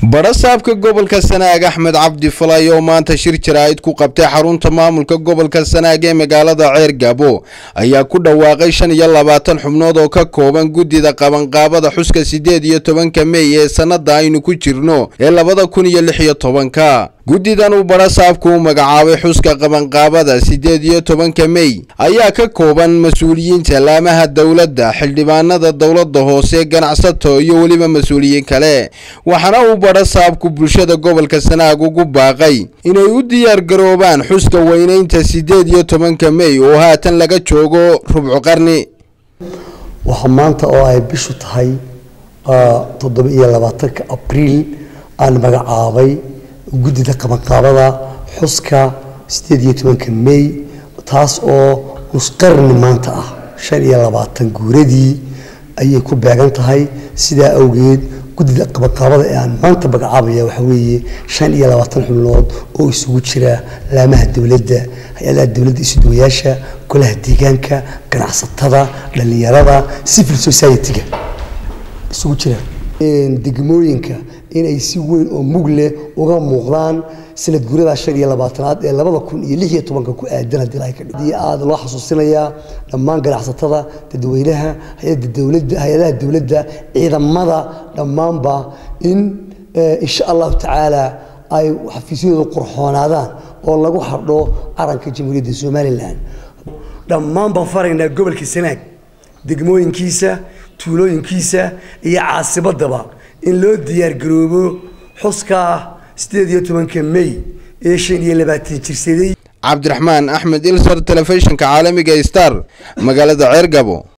badhasaabka gobolka sanaag axmed cabdi falay oo maanta shir jaraa'id ku qabtay xarunta maamulka gobolka sanaag ee magaalada ceer gaabo ayaa ku dhawaaqay shan iyo labaatan xubnood oo ka kooban guddida qabanqaabada xuska siddeed iyo tobanka mey ee sannada aynu ku jirno ee labada kun iyo lix iyo tobanka guddidan uu badhasaabku u magacaabay xuska qabanqaabada siddeed iyo tobanka mey ayaa ka kooban mas-uuliyiinta laamaha dowladda xildhibaanada dowladda hoose ganacsato iyo weliba mas-uuliyiin kale waxaana uu badhasaabku bulshada gobolka sanaag ugu baaqay inay u diyaar garoobaan xuska weynaynta siddeed iyo tobanka mey oo haatan laga joogo rubco qarni waxaa maanta oo ay bishu tahay toddoba iyo labaatanka abriil aan magacaabay guddida qabanqaabada xuska siddeed iyo tobanka mey taas oo nusqarni maanta ah shan iyo labaatan guuradii ayay ku beegan tahay sidaa awgeed guddida qabanqaabada ee aan maanta magacaabaya waxaa weeye shan iyo labaatan xubnood oo isugu jira laamaha dowladda hay-adaha dowladda isuduwayaasha golaha deegaanka ganacsatada dhallinyarada civil society-ga isugu jira degmooyinka inay si weyn oo mug leh uga muuqdaan sanad guurada shan iyo labaatanaad ee labada kun iyo lix iyo tobanka ku aadan haddii lahay kadhii aada loo xasuusinayaa dhammaan ganacsatada dadweynaha hay-adda dowladda hay-adaha dowladda ciidamada dhammaanba in insha allahu tacaala ay xafiisyadooda qurxoonaadaan oo lagu xardho calanka jamhuuriyadda somalilan dhammaan baan faraynaa gobolka sanaag degmooyinkiisa tuulooyinkiisa iyo caasimadaba in loo diyaargaroobo xuska siddeed iyo tobanka mey ee shan iyo labaatan jirsaday cabdiraxmaan axmed ilsar telefishinka caalamiga star magaalada ceergabo